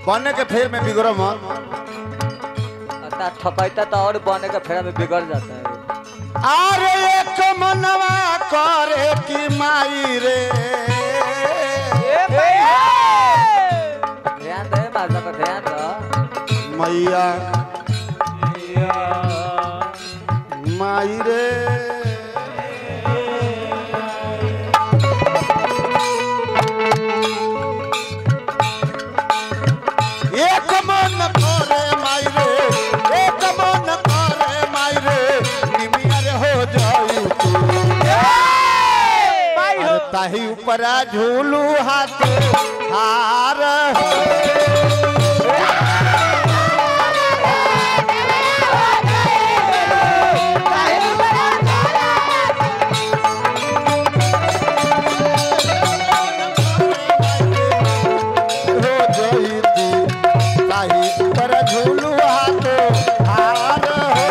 बने के फेर में बिगड़ो मत अता ठकैता तो और बने के फेरा में बिगड़ जाता है अरे एक मनवा करे कि माई रे ध्यान दे माता का ध्यान दो मैया माई रे एक मन करे माई रे एक मन करे माई रे निमिया रे हो जाऊ तू अरे ताही ऊपरा झूलू हाथ हार हो हो जाई तू ताही ऊपरा झूलू हाथ हार हो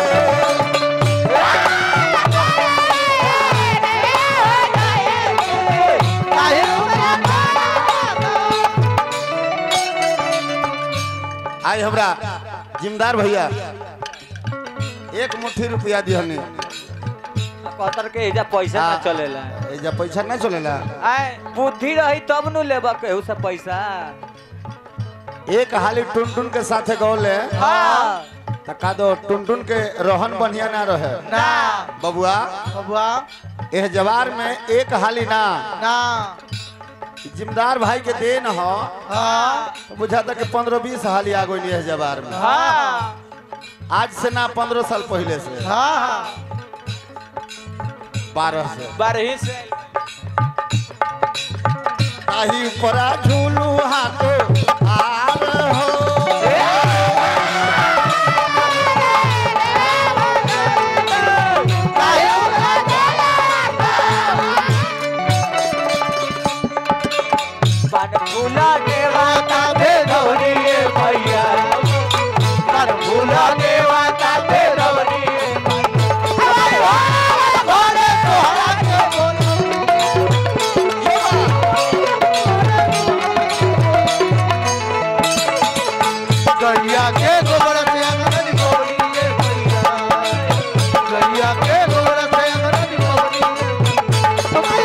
आज हमरा जिमदार भैया एक मुट्ठी रुपया दिहनी कतर के एजा पैसा ना हाँ। चलेला एजा पैसा नहीं चलेला आय बुद्धि रही तब नु लेबा केहू से पैसा एक हाली टुनटुन के साथे गौले हाँ त का दो टुनटुन के रोहन बढ़िया ना रहे ना बबुआ बबुआ एह जवार में एक हाली ना ना जिमदार भाई के देन हो हाँ तो बुझाता कि पंद्रह बीस हाली आ गई एह जवार में हाँ आज से ना पंद्रह साल पहले से हाँ बारह से बारही से ताही ऊपरा झूलू हाथो आर हो पान फूला देवाता दे दौड़िए भैया पान फूला देवाता दे दौड़िए गैया के गोबर से अंगन गोबरिए भैया गैया के गोबर से अंगन गोबरिए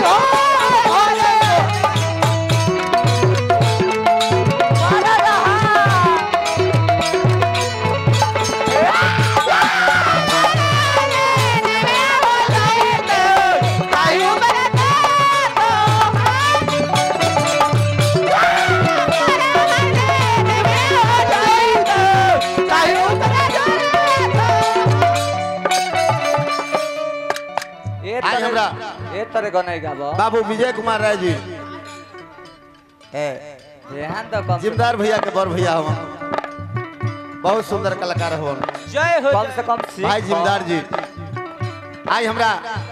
ए आज तरह हमरा- ए तरह गनाई गाबो बाबू विजय कुमार राय जी ए ध्यान दो कम से जिमदार भैया के बड़ भैया हम बहुत सुंदर कलाकार हो जय हो कम से कम सीख भाई जिमदार जी आज हमरा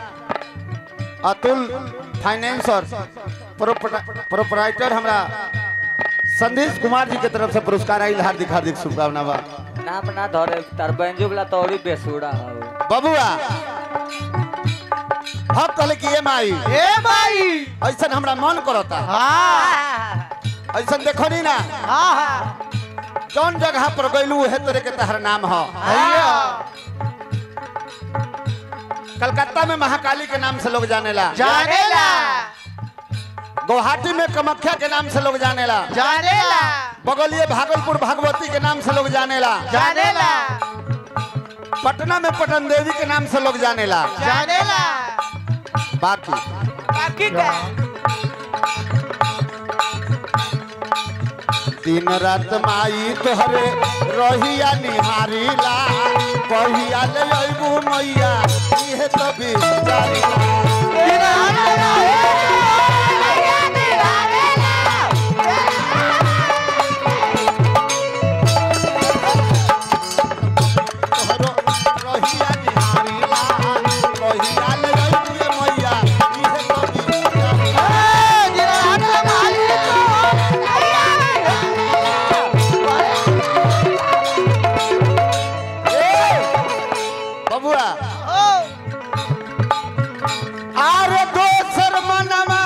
अतुल फाइनेंस और प्रोपराइटर हमरा संदेश कुमार जी के तरफ से पुरस्कार आई हार्दिक हार्दिक शुभकामना बा नाम ना धरे तार बैंजो वाला तो औरी बेसुरा हो बबुआ भक्त कहले कि ये माई ए भाई ऐसा हमरा मन करता हाँ ऐसा देखो नी ना हाँ हाँ कौन जगह पर गइलू उहे तोरे के तहर नाम हो भैया कलकत्ता में महाकाली के नाम से लोग जानेला जानेला गुवाहाटी में कामाख्या के नाम से लोग जानेला जानेला बगलिए भागलपुर भगवती के नाम से लोग जानेला जानेला पटना में पटन देवी के नाम से लोग जानेला जानेला बाकी बाकी का दिन रात माई तोहरे रहिया निहारीला कहिया ले अइबू मैया इहे तो बिचारीला तोहरो रहिया निहारीला कहिया ले अइबू ये मैया इहे तो बिचारीला बबुआ आरे दोसर मनवा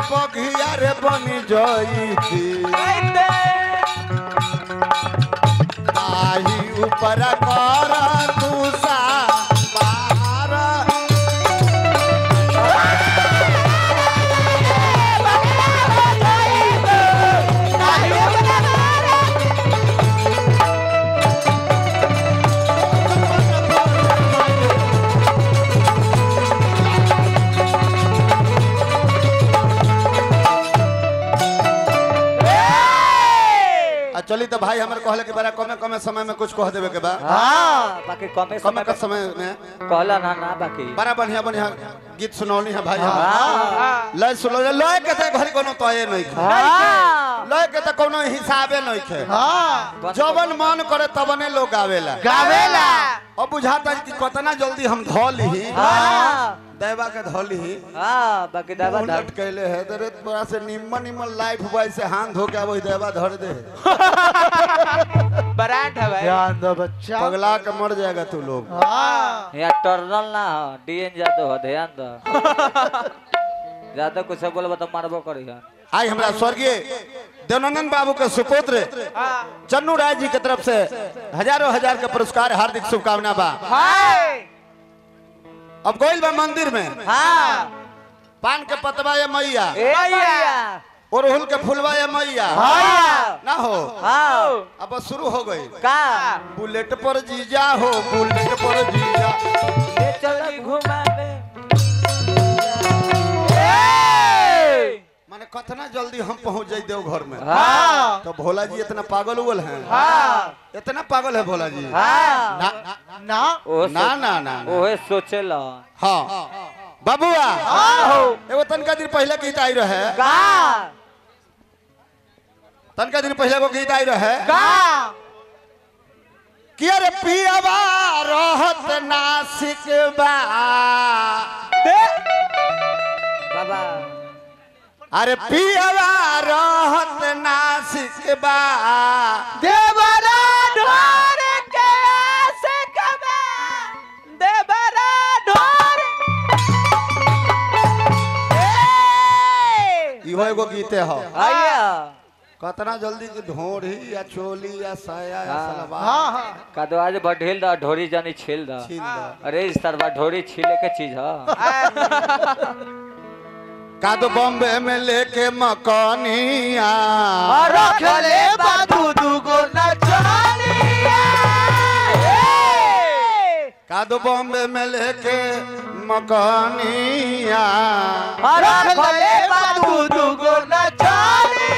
बघिया रे बनी जईती ताही ऊपर कर तुसा बाहर आ चली तो भाई हमर कहले कि बड़ा कमे कमे समय में कुछ कह देवे के बा हाँ बाकी कमे कमे समय के समय में कहला ना ना बाकी बड़ा बढ़िया बढ़िया गीत सुनौली है भाई हम हाँ लय सुनो लय के ते घरी कोनो तोये नहीं खे हाँ लय के ते कोनो हिसाबे नहीं खे हाँ जवन मन करे तबने लोग गावेला गावेला अब बुझाता है कि कितना जल्दी हम धो ली हाँ देवा के धो ली हाँ बाकी दावा धर उलट कैले है तेरे तोरा से निम्न निम्न लाइफ बॉय से हाथ धो के वही देवा धर दे ब्रांड है भाई ध्यान दो बच्चा पगला के मर जाएगा तू लोग हाँ यहाँ टर्नल ना हो डीएन जादव हो ध्यान दो ज्यादा कुछ बोलबो तो मारबो करी है आज हमरा स्वर्गीय देवानंद बाबू के सुपुत्र चन्नू राय जी के तरफ से हजारों हजार के पुरस्कार हार्दिक शुभकामना बा अब गोइल बा मंदिर में हाँ पान के पतवा ये मैया ए मैया ओरहुल के फुलवा ये मैया हाँ ना हो हाँ अब बस शुरू हो गई का बुलेट पर जीजा हो बुलेट पर जीजा ले चल घुमा ले माने कितना जल्दी हम पहुंच जाई देव घर में हाँ तो भोला जी इतना पागल हुए हैं हाँ इतना पागल है भोला जी हाँ ना ना ओ ना ना ना ना। ओहे सोचेला हाँ बाबुआ एगो तनका दिन पहले गीत आई रहे का तनका दिन पहले एगो गीत आई रहे का कि अरे पियावा रहत नासिक बा बाबा अरे पियावा रहत नासिक बा देवरा ढोर के आसे कबा देवरा ढोर ए इहो एगो गीते हो आया कतना जल्दी की ढोरी या चोली या साया या हाँ। सलवार हाँ हाँ का दो आज बढ़ेल दा ढोरी जानी छील दा छीन दो। अरे इस तरह ढोरी छीले के चीज है का तो बॉम्बे में लेके मकानिया रखले बाबू दुगो नचानिया का तो बॉम्बे में लेके मकानिया रखले बाबू दुगो नचानिया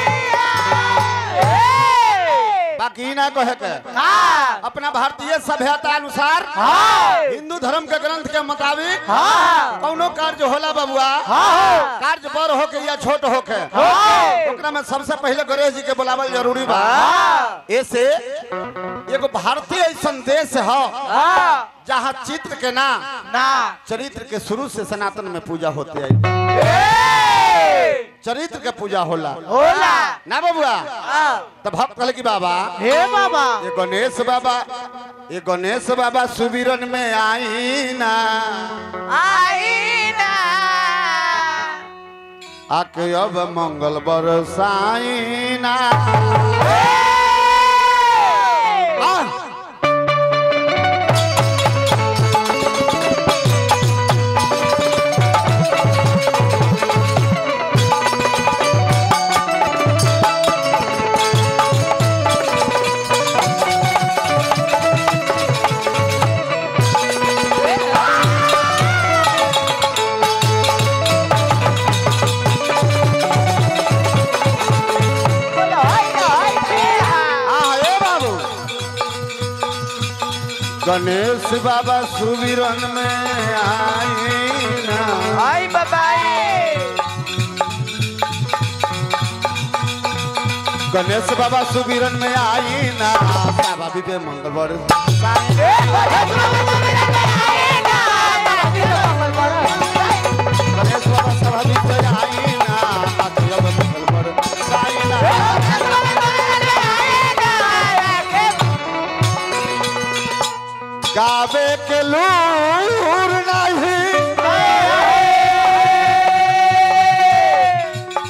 बाकी ना कहे के हाँ अपना भारतीय सभ्यता अनुसार हाँ हिंदू धर्म के ग्रंथ के मुताबिक हाँ कौनो कार्य होला बबुआ हाँ कार्य बड़ होके या छोट होके हाँ ओकरा में सबसे पहले गणेश जी के बुलावल जरूरी बा ऐसे एगो भारतीय ऐसन देश है जहाँ चित्र के ना ना चरित्र के शुरू से सनातन में पूजा होते है चरित्र के पूजा होला होला ना बबुआ तब भक्त कहले कि बाबा हे बाबा ये गणेश बाबा ये गणेश बाबा सुबिरन में आई ना आईना आके अब मंगल बरसाई ना आ! आ, ए बाबू गणेश बाबा सुबिरन में आई ना आई बाबाई गणेश बाबा सुबिरन में आई ना बाबा भी पे मंगल बरसाई गणेश बाबा सभा भी पे आई ना आके अब मंगल बरसाई ना गावे के लूर नहीं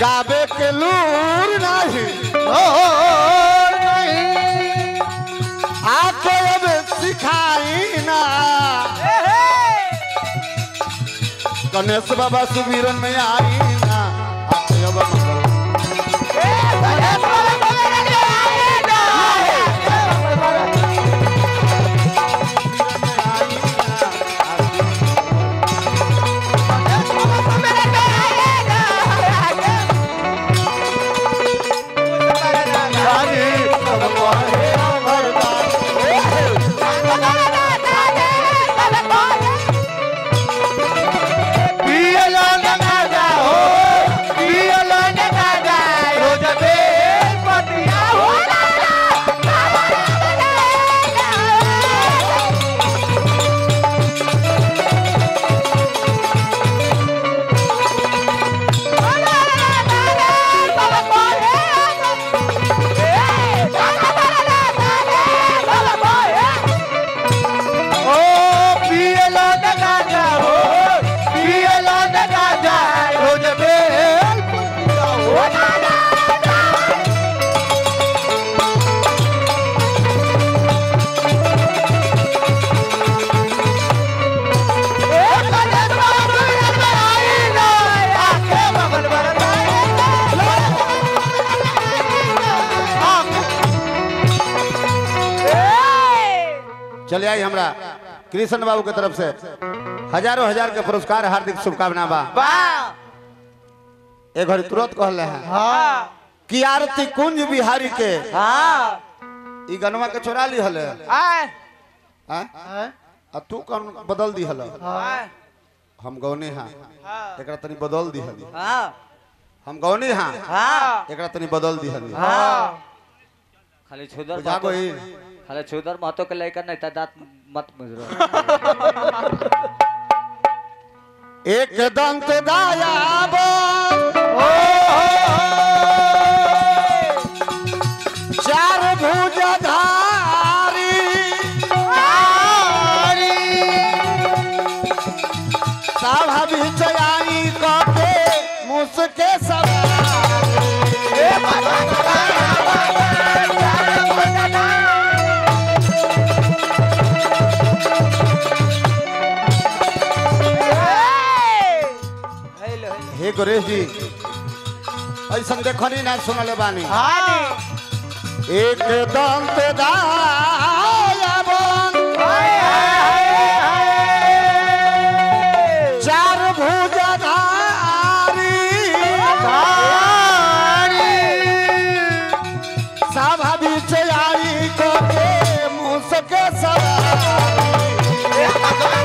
गावे के लूर नहीं और नहीं आके अब सिखाई ना गणेश बाबा सुमिरन में आई ना आके अब मंगल सुमिरन में आई ना आके रानी सब कहे अमरदास पियला लगा जा हो पियला लगा जा रोज बेल पटिया हो ओ पियला लगा जा हो पियला लगा जा रोज बेल पटिया हो चले आई हमरा कृष्ण बाबू के तरफ से हजारों हजार के पुरस्कार हार्दिक शुभकामना बा एक घड़ी तुरंत कहले हैं कि आरती कुंज बिहारी के ई गनवा के चोरा ली हले हैं? आ तू कौन बदल दी हल हम गौने हाँ एकरा तनी बदल दी हली हम गौने हाँ एकरा तनी बदल दी हली खाली छुदर बुझा महतो गई खाली छुदर महतो के लेकर नहीं था दांत मत मुजरो एक दंत दायाबो चार भुजधारी साभा चयाई कके मुसके सवारी हे गणेश जी ऐसा देखनी ना सुनले बानी एक दंत दायाबन चार भुजधारी सभा चयाई कके मुसके सवारी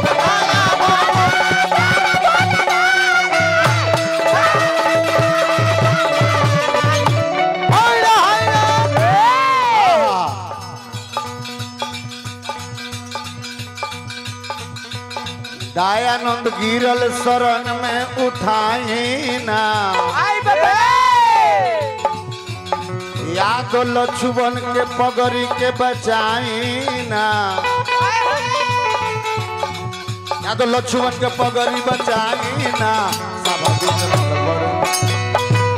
दयानंद गिरल शरण में उठाई ना याद लक्ष्मण के पगड़ी के बचाई ना याद लक्ष्मण के पगड़ी बचाई ना सब बीच में बड़-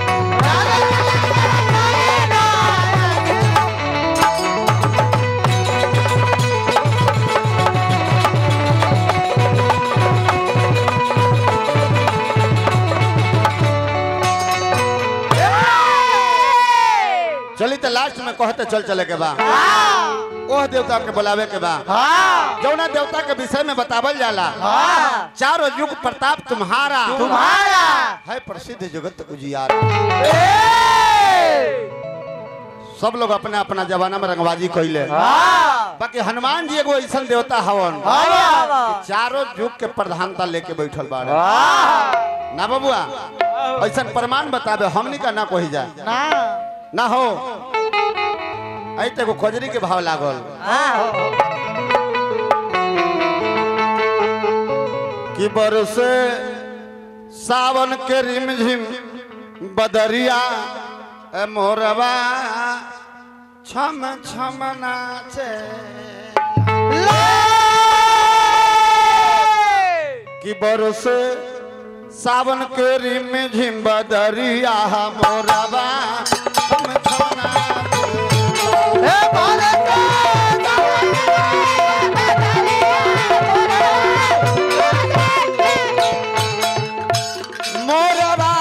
चली तो लास्ट में कहते चल चले के बा ओह देवता के बुलावे के बा जौना देवता के विषय में बतावल जाला चारों युग प्रताप तुम्हारा तुम्हारा है प्रसिद्ध जगत उजियारा सब लोग अपना अपना जमाना में रंगबाजी कैले बाकी हनुमान जी एगो ऐसा देवता हवन कि चारों युग के प्रधानता लेके बैठल बाड़े ना बबुआ ऐसा प्रमाण बताबे हमनी का ना कही जाए ना ना हो आई तो एगो खोजरी के भाव लागल कि बरसे सावन के रिमझिम बदरिया ए मोरवा छम छम नाचे कि बरसे सावन के रिम झिम बदरिया मोरबा हम छौना हे भारत मोरबा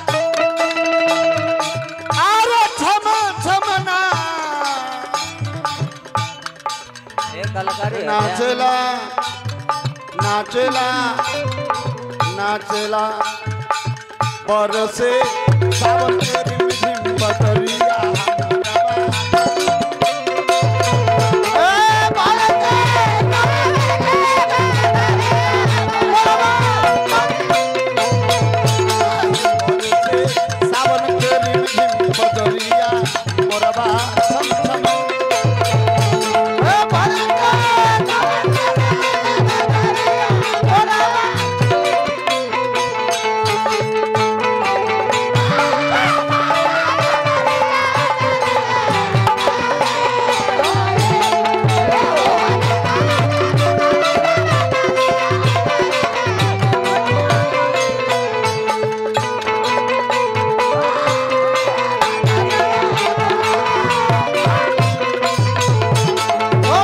आरो छम छमना ये कलाकारी है क्या? नाचला नाचला नाचला बरसे सावन के रिम झिम बदरिया हे भारत बरसे सावन के रिम झिम बदरिया मोरबा छम छम हे भारत ओ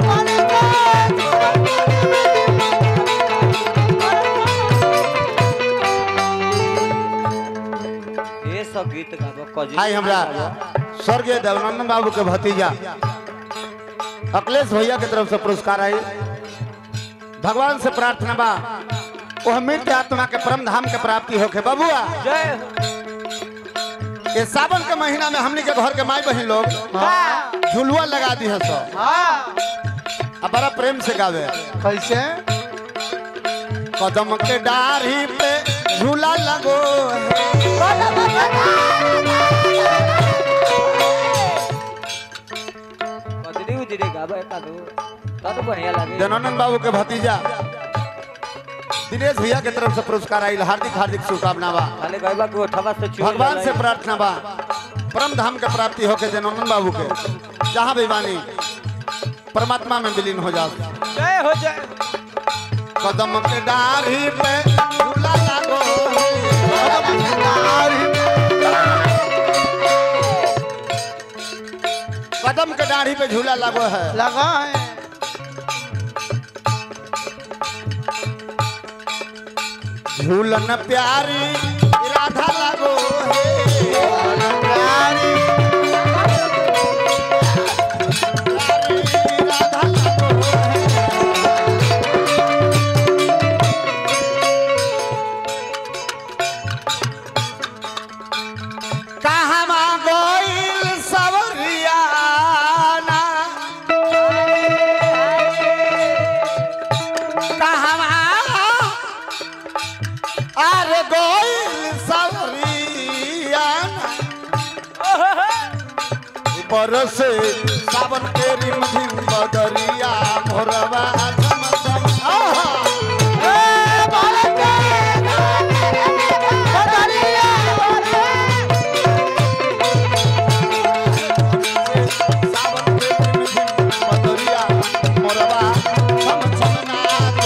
ये सब गीत गाबो कजी आई हमरा स्वर्गीय देवनंदन बाबू के भतीजा अखिलेश भैया के तरफ से पुरस्कार आई भगवान से प्रार्थना बा वह मृत आत्मा के परम धाम के प्राप्ति होके बबुआ जय हो ये सावन के महीना में हमनी के घर के माई बहन लोग झुलुआ लगा दी है सब हाँ अब बड़ा प्रेम से गावे कैसे कदम के डाढ़ी पे झूला लगो है कजरी उजरी गाबो एक आधो तब बढ़िया लगे जननंद बाबू के भतीजा दिनेश भैया के तरफ से पुरस्कार आई हार्दिक हार्दिक शुभकामना बा खाली गइबा के उठवा से चूल भगवान से प्रार्थना बा परम धाम के प्राप्ति होके जननंद बाबू के जहाँ भी बानी परमात्मा में विलीन हो जाओ जय हो जय कदम के डाढ़ी पे झूला लागो कदम के डाढ़ी पे झूला लागो है लगा है झूलन प्यारी राधा लागो है प्यारी राधा लागो है कहवा गोइल सवरियाना कहवा अरे गोइल सवरियाना बरसे सावन के रिम झिम बदरिया मोरवा झम झम आहा सावन के रिम झिम बदरिया मोरवा झम झम नाच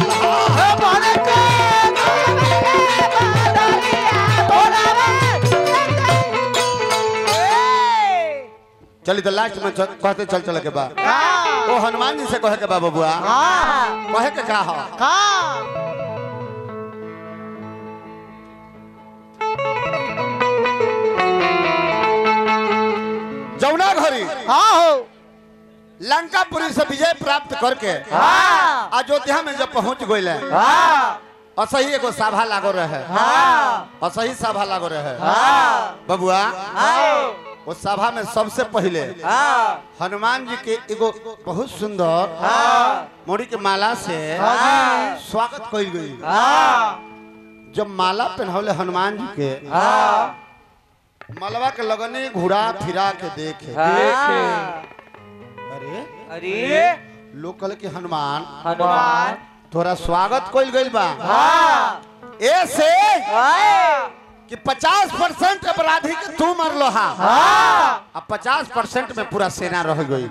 चली तो लास्ट में चल- कहते चल चल के बा ओ हनुमान जी से कहे के बा बबुआ कहे के का हो जौना घरी लंकापुरी से विजय प्राप्त करके अयोध्या में जब पहुंच गए असही एगो सभा लागो रहे असही सभा लागो रहे बबुआ वो सभा में सबसे पहले हनुमान जी के एगो बहुत सुंदर मोड़ी के माला से स्वागत कइल गई जब माला पहनौले हनुमान जी के मलवा के लगने घुरा फिरा के देखे अरे अरे लोग कहले कि हनुमान हनुमान तोरा स्वागत कइल गइल बा ऐसे कि 50 परसेंट अपराधी के तू मरलो हा अब 50 परसेंट में पूरा सेना रह गई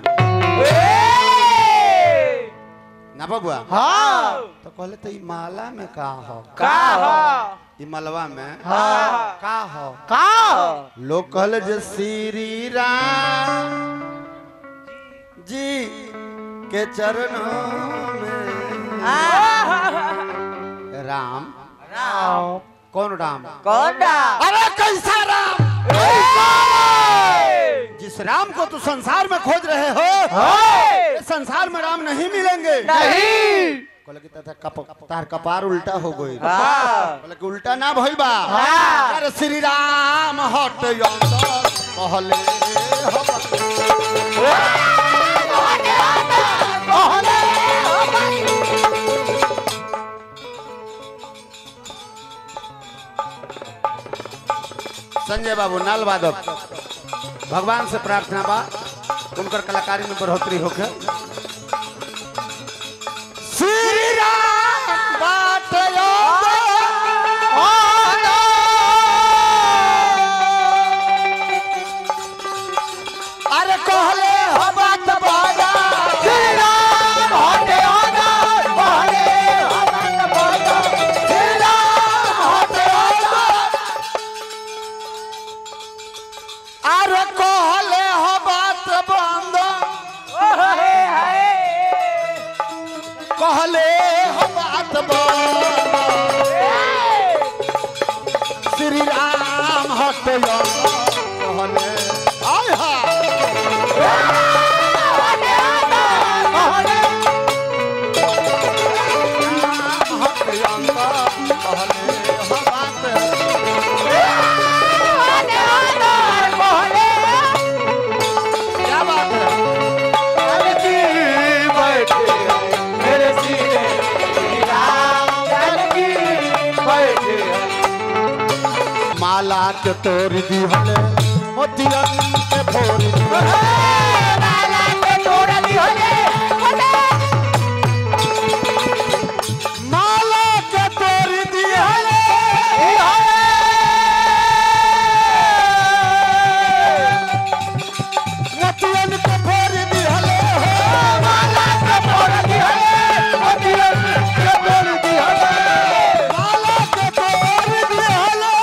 ना बबुआ तो कहले तो ई माला में का हो का हो ई मलवा में हाँ का हो का लोग कहले जे श्री राम जी के चरणों में राम राम कौन राम कौन राम अरे कैसा राम जिस राम को तू संसार में खोज रहे हो इस संसार में राम नहीं मिलेंगे नहीं बोले कि तथा कप, तार कपार उल्टा हो गई हाँ। बोले कि उल्टा ना भइल बा हाँ। अरे श्री राम हट यंतर कहले हम संजय बाबू नाल वादक भगवान से प्रार्थना बा उनकर कलाकारी में बढ़ोतरी होके श्री राम बाट अरे कहले हो बात बाजा श्री राम हटे आना कहले हो बात बाजा श्री राम हटे आना अरे कहले हो बात बंद कहले हो बात बंद श्री राम हटे कहले आय हा हटे कहले हो बात क्या बात है बैठे मेरे सीने श्री राम जानकी बैठे माला के तोड़ दी हले मोतियन के फोड़ दी माला के तोड़ दी हले मोतियन के फोड़ दी हले माला के तोड़ दी हले मोतियन के फोड़ दी हले माला के तोड़ दी हले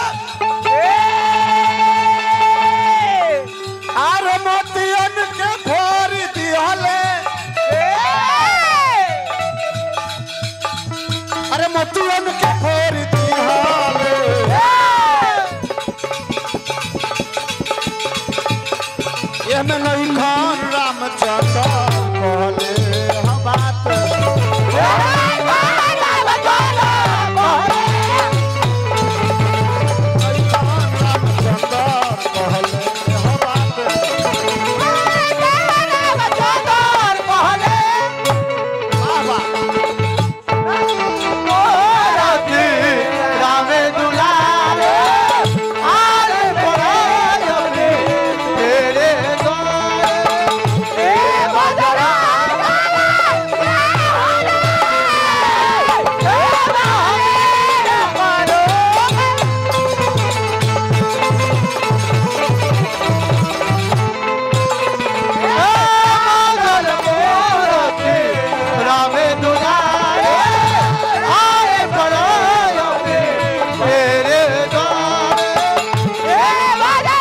अरे मोतियन के फोड़ दी हले अरे मोतियन के फोड़ दी हले ये में नहीं खान रामचंद्र कहले हम बात नहीं खान रामचंद्र कहले हम बात बाबा रामे दुलारे आरे परायणे तेरे द्वारे ए बजरा रामे दुलारे आरे परायणे तेरे द्वारे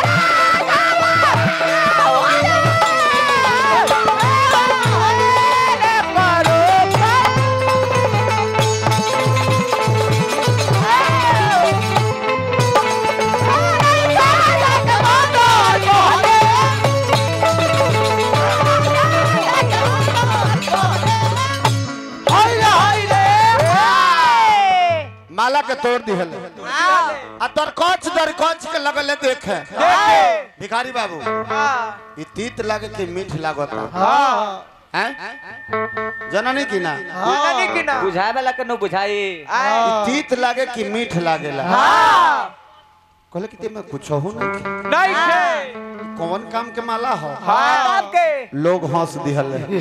माला के तोड़ दी हले आ तर कच दर कच के लगले देखे भिखारी बाबू ई तीत लागे कि मीठ लागता हाँ हैं जननी की ना बुझाए वाला के न बुझाई ई तीत लागे कि मीठ लागेला कहले कि ते में कुछ हो नहीं कौन काम के माला हो लोग हंस दिहले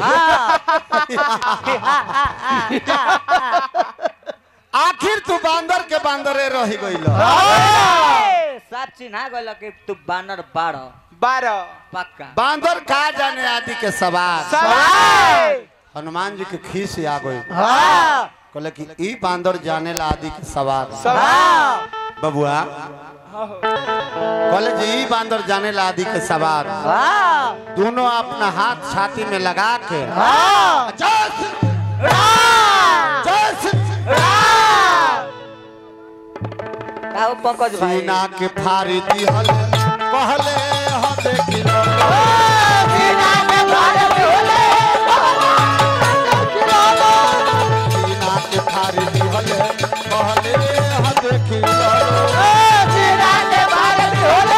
आखिर तू बांदर के बांदरे रही गइल सब चिन्हा गल कि तू बानर बाड़ बारह पक्का बांदर का जाने आदि के सवार सवाल हनुमान जी के खीस आ गई हाँ कहले कि ई बांदर जाने ला आदि के सवार सवाल बबुआ कॉलेज ई बांदर जाने ला आदि के सवार हाँ दोनों अपना हाथ छाती में लगा के हाँ जस हाँ जस का हो पंकज भाई सीना के फाड़ी दिहल कहले ह देखी लो सीना के भारत होले सीना के फाड़ी दिहल कहले ह देखी लो सीना के भारत होले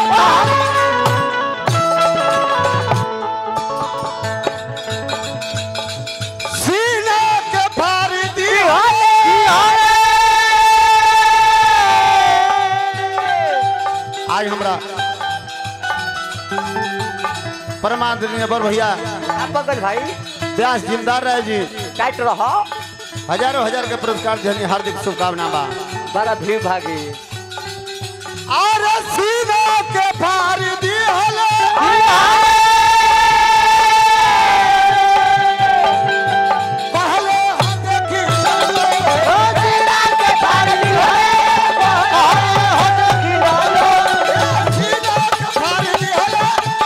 सीना के फाड़ी दिहल आज हमरा परमादरणीय बर भैया का पंकज भाई व्यास जिमदार रहे जी टाइट रहो हजारों हजार के पुरस्कार देने हार्दिक शुभकामना बा बड़ा भीड़ भागी और सीना के फाड़ दिहल कहले ह देखी लो सीना के भारत होले सीना के फाड़ दिहल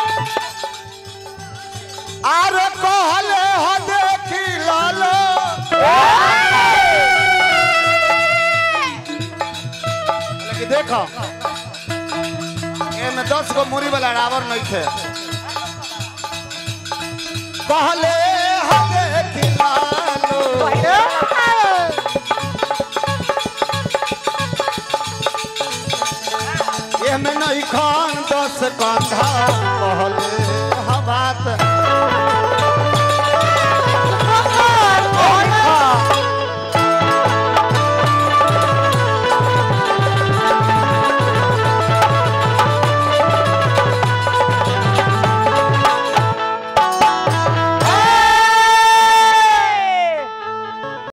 आर कहले ह देखी लो लेकिन देखो एमे दस गो मुरी वाला रावण नहीं थे कहले हमे खिलालो एमे नहीं खान दस कंधा